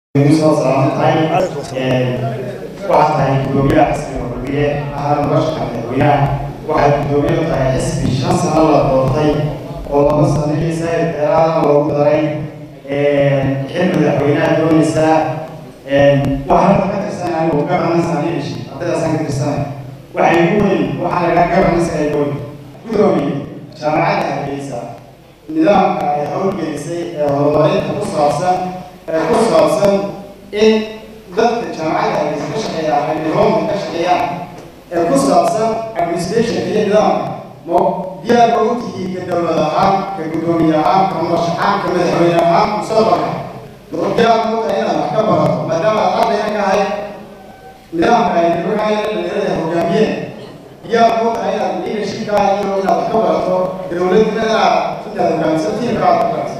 soo salaamo tahay waxaa tahay gudoomiyaha xisbiga xurbiye ahaan nolosha madaxweynaha waxay gudoomiyadu tahay xisbi shan sano la doortay oo laba sano iyo sayid dheeraadana loogu daray xil madaxweynaha doonaysaa waxaan ka tirsanay anigu governance aan iishi ardaydaasaan ka tirsanay waxay igu weyn waxaa lagaa governance ay weyn gudoomiye jaamacadda hargeysa nidaamka ay howlgelisay ee horumarinta ku saabsan ee ku saabsan in dadka jaamacadda hargeysa ka shaqeeya ay nidaamka ka shaqeeyaan ee ku saabsan administration iyo nidaamka mo diyaar ma u tihiin ka dowlad ahaan ka gudoomiye ahaan ka madax ahaan ka madaxweyne ahaan mustaqbalka diyaar ma u tahay inaad wax ka barato maadaama aad ardayna ka ahay nidaamka ay nimankaa dhalinyarada hogaamiyeen diyaar ma u tahay inaad leadershipkaa iyo inaad wax ka barato dowladnimada intaad hogaamiso tiimka aad hogaamiso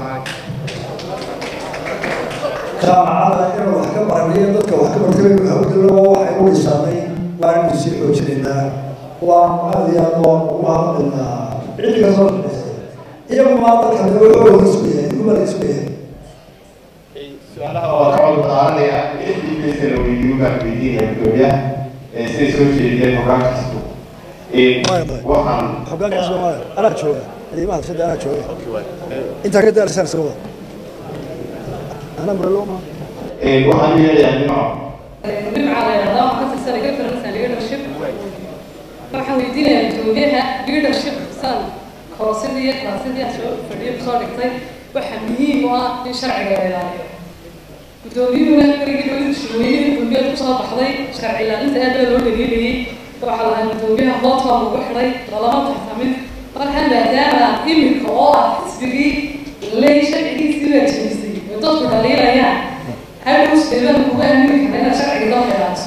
jaamacada inuu wax ka baranayo dadka wax ka bartay hawdalo waxay u dhisaanay waa inuu sii xoojinaynaa waa aad iyo aad oo ugu hadlaynaa cid kasoo shaqaysay iyagu maa dadka wuxuu isku yahay iguma la isku yahay su-aalaha waa ka cod qaadanaya fdpsa la weydiiyo baan weydiinaya gudoomiyaha siday soo jeediyeen hogaankiisku waxaan hogaanka soomaaliya anaa jooga ciidamada sida anaa jooga intaa ka daarsan iska wada anaa muraloma waxaan yeelayaa dhinaco nimca la yidhahdaa waxaan ka tirsanay reference and leadership waxaan weydiinayaa gudoomiyaha leadership saan koorasidii iyo klaasidii aan soo fadhiyo kusoo dhigtay waxaa muhiim u ah in sharciga la ilaaliyo gudoomiyuhuna berigii dowladda shirweyne gudoomiyaad kusoo baxday sharci ilaalinta aad baa loo dhaliilayay waxaa lahaa gudoomiyaha hoodkaa lagu xidhay lalama tartamin markaa maadaama iminka oo ah xisbigii ley sharcigiisii baa jebisay oo dadku dhaliilayaan hadhow sideeban kugu aamini kara inaad sharciga loo ilaaliso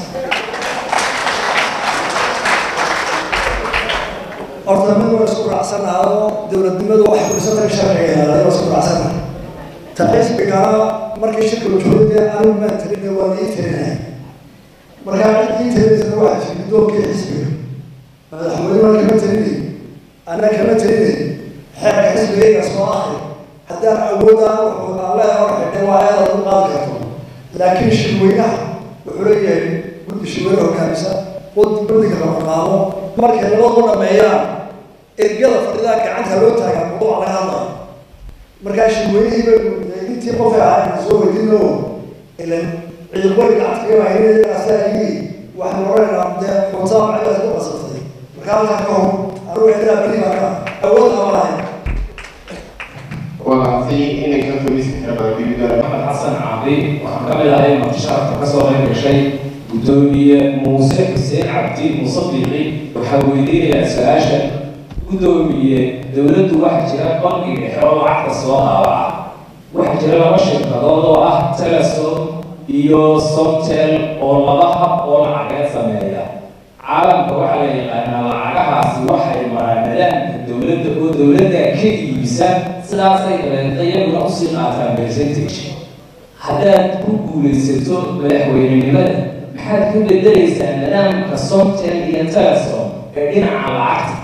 horta mid waa isku raacsanaado dowladnimadu waxay kurisatay sharciga ilaaliyo isku raacsanahay ta xisbigana markii shirka la joogay dee anigu maan talinay waa la ii talinaya markaa cid ii talinaysana waxaa jiri gudoonkii xisbiga madaxweynena kama talinay anna kama talinay xeerka xisbigayga soo ahay haddaan awoodaan wuxuu aan leeyahay hor xidhay waa ayaad u qaadi karto laakiin shirweynaha wuxuu leeyahay guddi shirweyne hogaamisa guddiga lama qaado markay labadu dhameeyaan ergada fadhidaa gacanta loo taagaa mawduuc laga hadlayo markaa shirweynihii baynu intii qofay ahaa soo weydino ilan ciidamada gacanta kaga maahinayaasaayii waxaan oranaynaa dee xuntaa macidaas ku qasabtay markaa halkaa ka hor anugu xidhaa beri baa ka awood ama lahayn walaasi inay ka fadhiisan karaan dibidoona maxamed xasan cabdi waxaan ka mid ahay martishaarka ka soo qayb gashay gudoomiye muuse xuseen cabdi muuse biixi waxaa weydiinayaa su-aasha gudoomiye dowladdu waxaa jira bangi dhexe oo lacagta soo daabaca waxaa jira laba shirkadood oo ah telesom iyo somtel oo laba hab oo lacageed sameeya caalamka waxaa la yaqaanaa lacagahaasi waxay maraan nidaamka dowladda oo dowladda ka iibisa sidaasay dabeedna iyaguna usii qaataan percentage haddaad ku guulaysato madaxweynenimada maxaad ka bedelaysaa nidaamka somtel iyo telesom ee dhinaca lacagta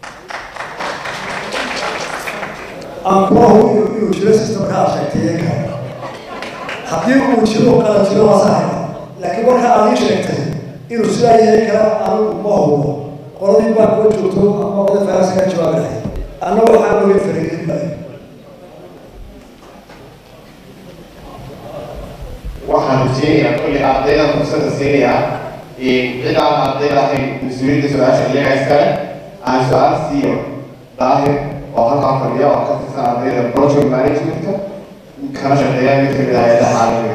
aan kula hubiyo inuu jiro systemka aad sheegtay iyaga haddii uu jiro qala jiro waa saxaya laakiin marka aad ii sheegtay inuu sidaa yahay kara anigu ma hubo qoladii baa kula joogto ama qolada faransa ka jawaabi lahay anna waxaan ogeyn faragelin maayo waxaan rajeynayaa kulli ardaydan fursada siinayaa cid aan ardayda ahayn mas-uuliyadda su-aasha iyaga iskale aan su-aal siiyo daahir oo halkaa fadhiya oo ka tirsan ardayda project managementka kana shaqeeya mid kamid ah hayadaha caalamiga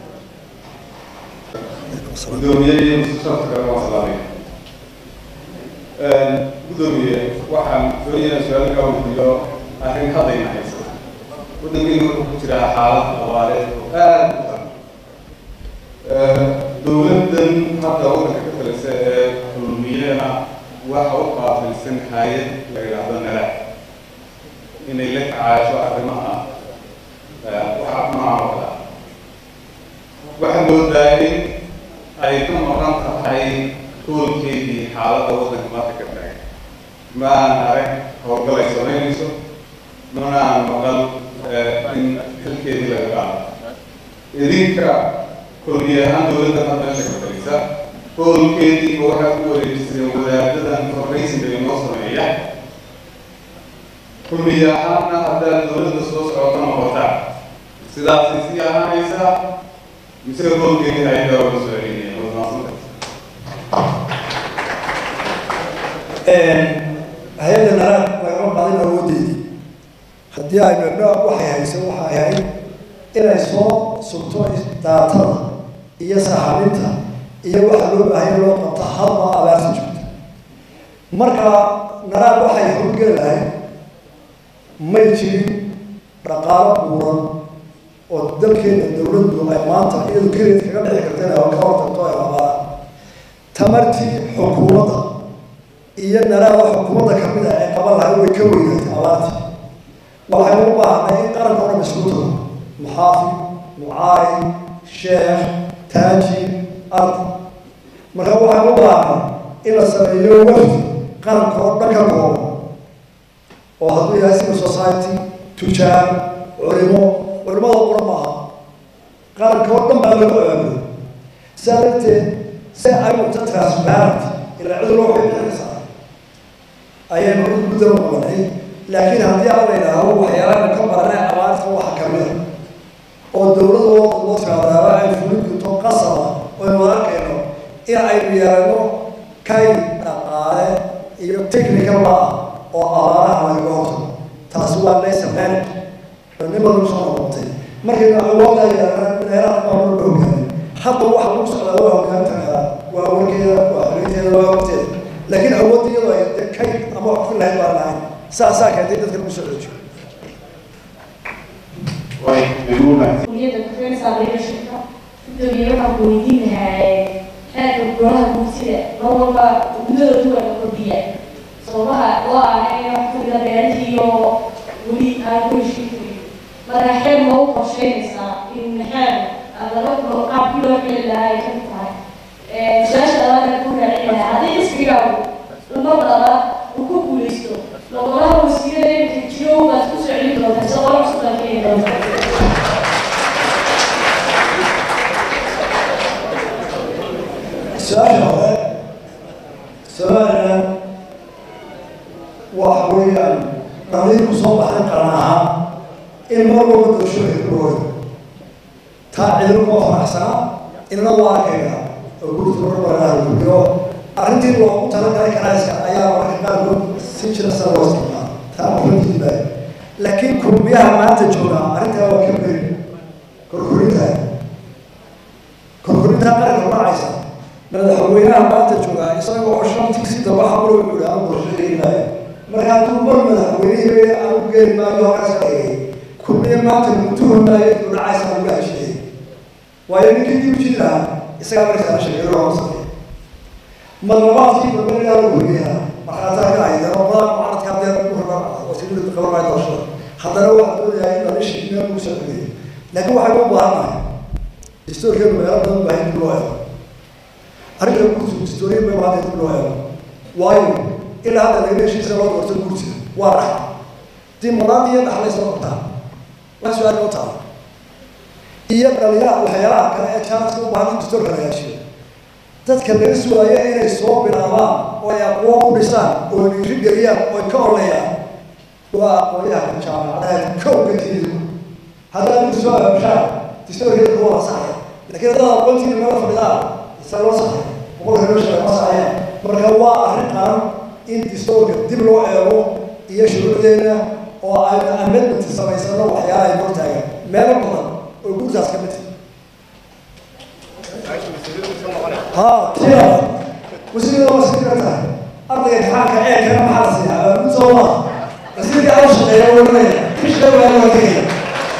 gudoomiye iyo mustaqbalka kale waa salaamay gudoomiye waxaan doonaya su-aal kaa weydiiyo arrin hadayna haysa waddankeenu wuxuu ku jiraa xaalad abaareed oo aad u daran dowladdan hadda waddanka ka talisa ee kulmiyena waxa u qaabilsan hay-ad la yidhaahdo nalax inay la tacaasho arrimaha waxa noocan oo kale waxaa moodaa in ay ka maqan tahay hoolkeedii xaaladda waddanka maanta ka taagan ma aan arag howlgal ay samaynayso mana aan maqal in xilkeedii laga qaado idinka kulmiye ahaan dowladda hadda meesha ka talisa howlkeediiba waxaad ku wareejiseen wadaadadan farraysiga inoo sameeya kulmiye ahaanna haddaad dowladda soo socota noqotaa sidaasay sii ahaanaysaa mise howlkeedii hay-adaa uga soo celinaya wadnaasanta hay-adda naraad lagama badin awoodeedii haddii ay meedho waxay hayso waxay ahayd inay soo sugto daatada iyo saxaabinta iyo waxa loo baahanya loo qabto hadba abaarta joogta marka naraad waxay howlgeli lahayd may jirin dhaqaalo buuran oo dalkeena dowladdu ay maanta iyadu keligeed kaga dhici karta inay ka hortagto ay abaara tamartii xukuumadda iyo naraada xukuumadda kamid ah ee qaban lahay way ka weynaatay abaartii waxay u baahnay in qaranka o dhan isku tago muxaafid mucaari sheekh taaji ardi marka waxay u baahnay in la sameeyo wafdi qaranka oo dhan ka kooban oo hadduu yahay civil society tujaar culimo culimada qura maaha qaranka oo dhan baa lagu abaabulay sidaa darteed si ay noqto transparent ilaa cid loo xilxilisa ayaynu gudda u qabanay laakiin haddii aan la yidhaahdo waxyaalaha ka baranay abaarta waxa kamid a oo dowladooda loo tiraadaaba ay fulin karto qasaba oynu arkayno in aynu yeelano kay dhaqaale iyo technical ah oo abaaraha lagaga hortago taasi waa laysa manag nimadu soo noqotay markaynu awoodda yeelana meelaha maamul la hogaamin hadda waxa lagu socdaa waa hogaantanaa waa warkeeda waa xoriyteeda waa waqteeda laakiin awoodda iyadoo ay de kay ama wax ku lahayd baan lahayn saasaa keentay dadka lagu soo cejiyo way igu mahadsan kulliyadda kufeenaysaa leadershipka gudoomiye waxaan ku weydiin lahaa xeerka golaha guurtida mar walba guddada duwan la kordhiya sababaha loo aanay wax kamida beerihii iyo weli aan ku heshiin karin marka xeer ma u qorsheynaysaa in xeer laga qaabkii loo xili lahaa ay kamid tahay su-aasha labaad ku raacin lahaa haddii isbigaagu umad dhala uu ku guuleysto logolaha wasiirada iminka jiro baad ku soo celin doontaa si qola cusub baa keeni doonta su-aasha hore somalilan waxa weeyaan dhaliinku soo baxay qaran ahaan in mar walba doorashooyinka ku hooyo taa ciidan kuma faraxsanaa inna waa arkayga oo gurta marmaranaha gurbiyo arrintii loogu talagalay kanaaska ayaa marka qaarkood si jira sa loo isticmaala taa waxbantiidi baayo laakiin kurbiyaha maanta joogaa arrintaa waa ka beri korkorintaa korkorintaa qaranka dhacaysa madaxweynaha maanta joogaa isaga oo shantii si daba hablo wuxuu dhaha doorashadeenaayo marka hadduu mar madaxweynihii aanu geeli maayo halkaas ka dhigay kurbiya maanta mutuhumaayo inuu dhacaysa aan uga heshiiyey waayo ninkii dib jiri lahaa isagaa markaana sheegay loo sameeya madlabaadkii dambeynaa la weriyaa markhaataa ka ahayd rabada mucaaradka haddee ku rabaa wasiirada qabanaya doorashada haddana waxaa doonayaa in dhalishi meel lagu soo celiyo laakiin waxay u baahannahay historikeenu meelo badan baa in loo eego arrinta gurtu historia bay hadda dib loo eego waayo ilaa hadda laga heshiisa loo doorto gurtiga waa dhax dimanaad iyo dhaxlay soo qabtaa wax su-aal u taala iyo dhalinyaraha waxyaalaha kale ee jaanska u baahan in dastoorka la heshiyo dadka laga sugaayo inay soo bilaabaan oo ay aqoon u dhisaan oo dhiiri geliyaan oo ay ka oleeyaan waa aqoonyaha jaamacadeed kow ka tiridu haddaad inta soo aabshaan dastoorkeeda waa saxaya laakiin haddaad aqoontiina meel fadhidaan isa loo saxay boqolka loo sheegay ma saxayaan marka waa arrin qaran in dastoorka dib loo eego iyo shuruucdeena oo aynu amendment samaysano waxyaalaha ay hortaagan meelo badan oo gurtaas ka mid ها تيار وسيلة وسيلة أرضي الحاكة إيه كلام حرسي من صوما وسيلة أوشق يا ولد مش دولة يا ولد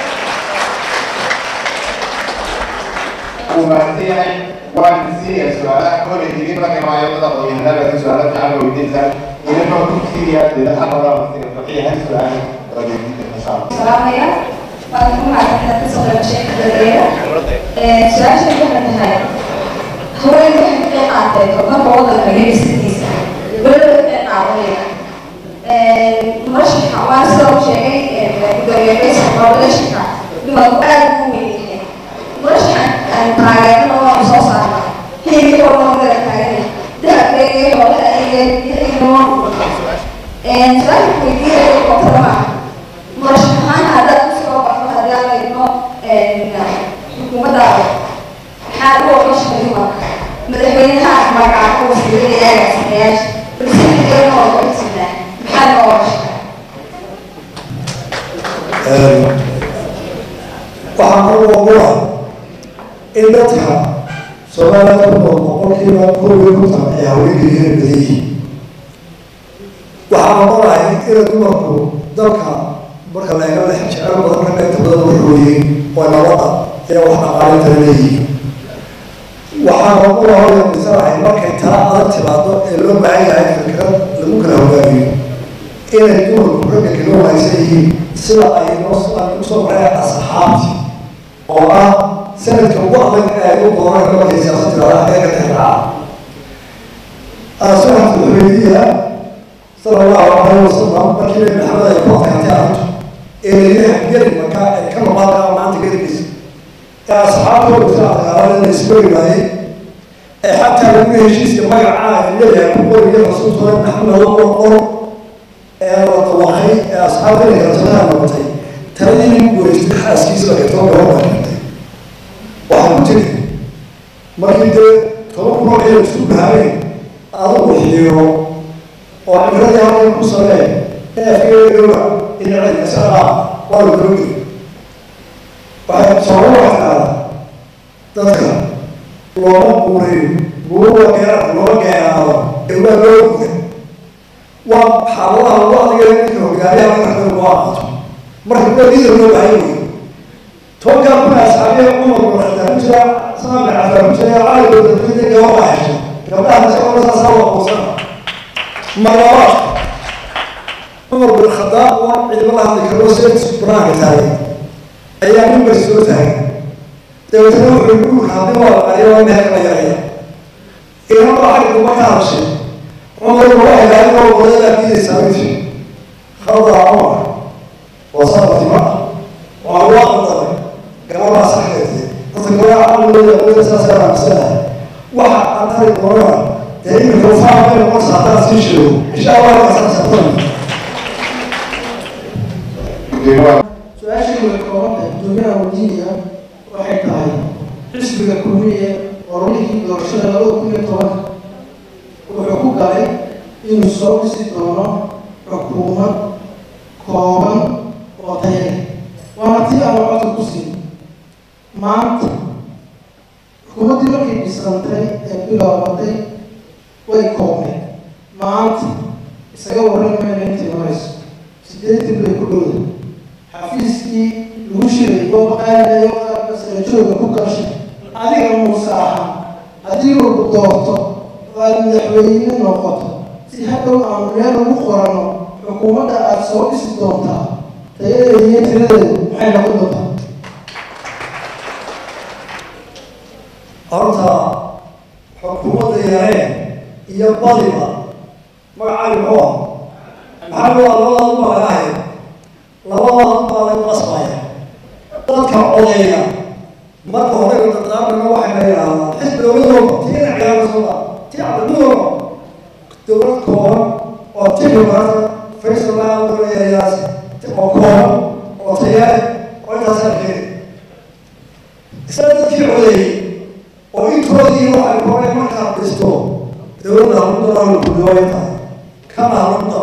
uu mahadsan yahay waan siinaya su-aalaha kolay idin markay maayadada qoyahanaga su-aala fiican oo weydiinsan idinkoo ku siiniya deedaha badan sida faqiih hal su-aal oo weydiinta insha allah salaamaya waan ku mahadsantahay kasoo qaybgashay dadweyne su-aasha waxay tahay haween waxay ka qayb qaateen horumarka waddanka iyo dhisiddiisa weliba ka qayb qaadanaya murashaxa waa sida uu sheegay gudoomiye faysal coordinationka dumarku aad ugu weyn yahay taageerno oo soo saarna hilibkii oo dhan wada taagan dahabkeega xoolaha iyo iyo su-aasha weydiinaya koobtada maaha murashax ahaan haddaad kusoo baxdo haddii aan eegno xukuumaddaada maxaad u ogashahay dumarka madaxweynaha magaca wasiirada iyo agaasimayaasha balsideena oo ogasinaa maxaad noo ogashahay waxaan ugu ogolaa in dadka soomaalida ku nool boqolkiiba koobiyo konton ay haweenka yihiin badan yihiin waxaan ogolahay ina dumarku dalka marka laga lex jecel badan ka qaybta badan waxooyiin oo nabada iyo wax dhaqaalintana leeyihiin waxaan ogolahay oo misalahay markay tala adag timaado ee loo baahan yahay fikrad lagu kala hogaamiyo inay dumarku ragga kaga wanaagsan yihiin sida ay noo ay usoo mareen asxaabti oo ah sanadka ugu adag ee ay u dooran markay siyaasad tiraada ee ka tixraaca asxaabta xumeediya sala allahu calayhi wasalam markii nabi maxamed ay ku adkaatay arrintu ee layihaha geli maka ee ka maqaadkaa maanta geligiisa ee asxaabtooda sida adkaalan la isberi waayey ee xataa lagu heshiiska magacaa leeyahay ku qoriya rasuulkooda maxamed oo qor ee la dawaqay ee asxaabta inay kalsoonaa noqotay taladii lagu guuleystay xaaskiisa eegtoo gabadha dhintay waxaa ku tiri markii dee toban kunoo ciidan isku bahaabeen adigu xiiro oo cibradii halkan ku samee neefkeedooda inacid isagaa waa la doogi waxay sooma waxtaada dadka looma guuriyo guuruwa geera looma geenaado ee waa loo guda waa xaaladaha lagu adiga ninka hogaamiyaha marka lagu aqaato marka waa liidar loo baahan yahay tobankaa kuna asxaabiya cumar bin khadaab ku jira samaan bin cafaan ku jira cali bin dadweyne gabadha hesho gabdhaha masagoo saasaa waa quusana marlabaad cumar bin khadaab waa ciidamo la hadli karo seedkiisu banaanka taagay ayaa mimbar soo taagay dabeetana wuxuu guurka haddii waa qariyo waa meel kala yaraya inan baa xagga duma ka hadashay cumar baa waxay lahayd oo wadadaa diidaysaa wifi khaldaa cumar waa sabatima waa waa qadaray gabadhaa saxdeedii dadka gabadha caqligooda aqooda saas aaminsanah waxa aan ari doonaa dee iminka ufaa bay noqonaysa haddaan sii sheego insha allah kasaasatan su-aashii way koobantahay gudoomiyaha wadiiniga waxay tahay xisbiga kulmiye orolihii doorashada labada kun iyo tobanka wuxuu ku galay inuu soo dhisi doono xukuumad kooban oo tayale waana tii aan codka ku siin maanta xukuumaddii markay dhisantay ee bilaabatay way koobneed maanta isaga warran mayna intii marayso sideetan bay ku dhowda xafiiskii lagu shiray oo baqaanayo masala jooga ku gashay adiga muuse ahaa haddii lagu doorto oo aada madaxweyne noqoto si hadhow aanu meel lagu qorano xukuumadda aada soo dhisi doontaa tayadeeda iyo tiradeedu maxay noqon doontaa horta xukuumadda yareen iyo badiba magacaaga muxuu ah maxaa waa labadaadu baa laga haya labadaadu baa lagu qasbaya dadka odayga marka hore dardaarmina waxay la yidhaahdaan xisbi dowladooda tiina ciyaarasooda tii cadadooda dowlad kooban oo tibimaata faysalayaas oo kooban oo tayaale oo intaas arkeen isla dadkii codeeyey oo intoodii waxay koray markaad dhisto dowladda haludalaanu gudooya tahay kana halunda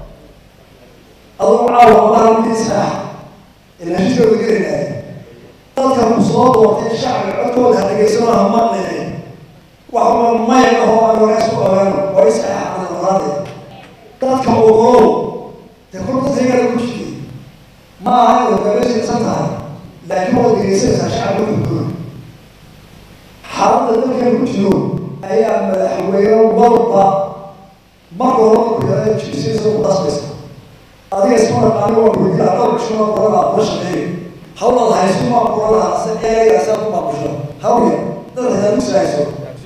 aduu caawa allaha mid sax ila heshooda gelinaya dadka ku soo doortay shacbiga codkooda ha dhegaysanaha maqlini waxba may ahoo aan wanaag ku ogaano oo isaxaxana noolaade dadka ogolow dee kor dadkaygaa ku jiri ma aha inaad hogaameysan tahay laakiin waad dhegaysanaysaa shacbiga xuduud xaaladda dalkan ku jiro ayaa madaxweyne walba marka hore ku yara jibsiisa ku qasbaysa adiga isma naqaani waa weydiina dhowr shuma qorana kula shaqeeyo hawlad hayso maa qorana se eegaya saa ku maabusho hawya dad hadaa usahayso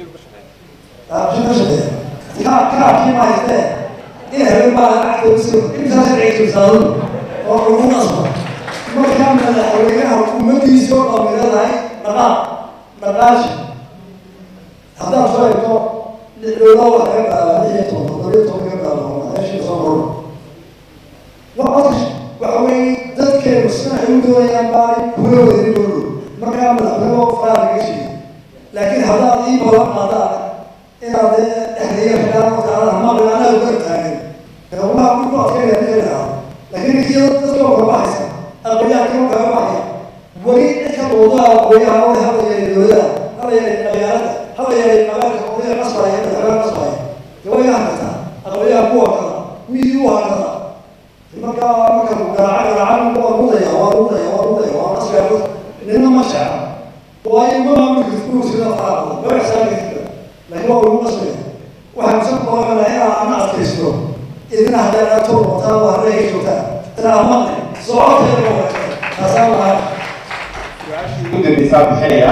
kaa kaa kii ma haystee in habeen baa lacagta usi intaa sharciga jibsaado oo ugu qasba markaa madaxweynaha umadiisii oo dhammiradahay dhaqaaq dhaqaashi haddaan soo eegto dhowla waxa laga qaadaa lix iyo toban toddobiyo toban ka qaada meeshii soo marno waa codka waxa weeye dadkeenu sida ay u doonayaan baanay kula wadin dowlo markaa madaxweyne faraha laga sheegay laakiin haddaad ii balan qaadaan inaad dhexdeeya xigaan wataala maqli anaa ugar taagan waxaa ku adkeynaya ninka laakiin iyadoo dadka oo kala baxaysa aqoonyahanka oo kala baxaya weli dadka doodaha aqoonyaha oo hala yeelay dowlada hala yeelay magaalada hala yeelay magaalka odaya qasbaya madaxweyne qasbaya gabaya hakataa aqoonyaha kuwa kala miyii u hakata marka marka garaaca garaaca waa mudaya waa mudaya waa mudaya waa qasbaya nina ma sheeca waayo ma maamulka inuu sida faraaqdo ma ixsaanka laakiin waa ugu qasbaya waxaan soo qoranaa inaa ana adkaysto idina haddaan aad toor wataa waa reega joogtaa inaa maqli socoteeda waa taasaan lahaa ugu dambeysaa bixinaya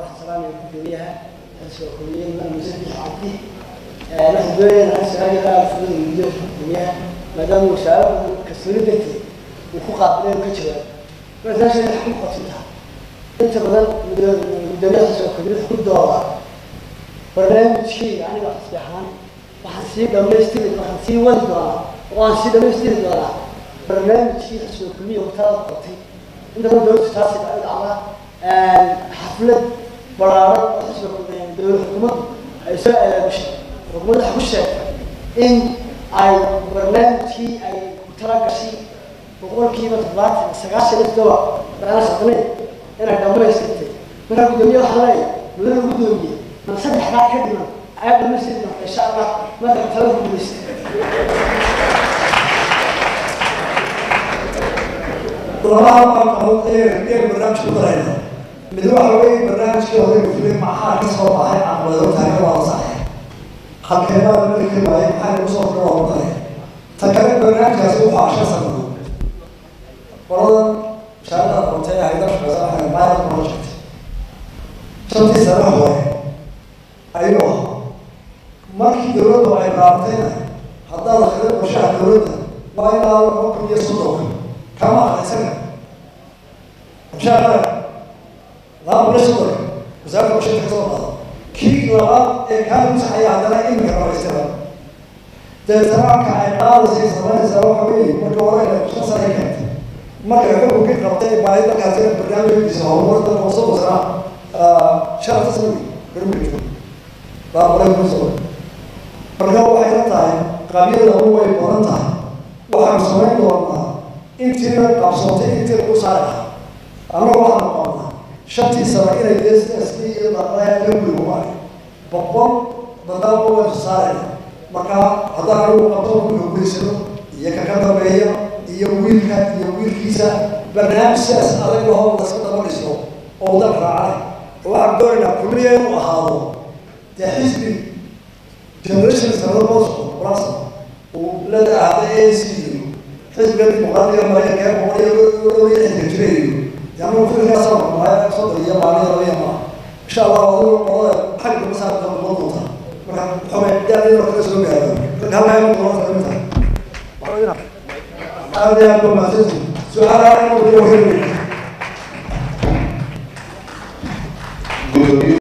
maadaama wasaarada kalsooni darteed uu ku qaabileen ka jawaab markaasay wax ku qotintaa inta badan gudoomiyada soo kordhida ku dooda barnaamijkii aniga xisbi ahaan waxaan sii dhamaystiri waxaan sii wadi doonaa oo aan sii dhamaystiri doonaa barnaamijkii xisbi kulmiya watada qotay inta badan dowladda taasi dhacda xaflad balaaran oo xisbi dowlad xukuumaddu ay soo abaabushay xukuumadda waxa ku sheegtay in ay barnaamijkii ay ku tala gashay boqolkiiba toddobaatan sagaashan iyo toddoba dagaala socdanayd inay dhamaystirtay markaa gudoomiye waxaa leeyahay mudana gudoomiye man saddexdaa ka dhiman ayaa dhamaystiri doonta insha allah marka tala guulaysta labaha maalmood ee ee barnaamij ku darayna mid waxa weeye barnaamijkii odayga fulay maxaa ka soo baxay caqabado taaga waa saxay halkeebaa la mari kari waayay maxaa lagu soo furo waa daray ta kale barnaamijkaasi wuxuu asha sanado qoladan shaarada qontay hayda shaqeysa waxay pilot project shantii sano hore ayuu ahaa markii dowladdu ay raabtayna haddaad akhrido qorshaha dowladda waa ilaa laba kun iyo soddonka kama aqrisaga qorshaha qaran laba kun iyo soddonka wasaaradda qorshaha ka soo qaada kii labaad ee kaa lagu saxaya haddana iminka dhamaystira deetana marka ay qaadaysay samaynaysaa waxa weeye marka hore inay shan sano ay keentay markay xukunkii qabtay baahi dalkaasi barnaamijkiisa horumarta hoose wasana sharafta sano garmika laba boqol kun sano marka waxay la tahay qabyadanu way badan tahay waxaanu samayn doonaa intiina qabsoontay intii lagu saari lahaa annagu waxaanu qabnaa shantii sano inay dsd iyo dhaqaaya ka guligumaan boqol badaaba waynu saarayna marka haddaan anigu qabto dhulka gudaysano iyo kaka dambeeya iyo wiilka iyo wiilkiisa barnaamij sidaas adag lahoo laska daba dhisto oo dal raacay oo waxaan doonaynaa kulliya inuu ahaado dee xisbi generation sanado bosco plus uu la ahaada a c iyo xisbiga dimuqraadiga maraykanka ee boqol iyo dhowr iyo lixdanka jira iyo anigu fikirkaasa maqnaayo soddon iyo maalin labaya maa insha allah adigu qolada xagga kuma saar doon noqon doontaa marka xumay daadina kala soo gaaro marka halkaa ima doona kamid tahay aad iyo aad ba mahadsantihin su-aalaha inuu heli gudoomiye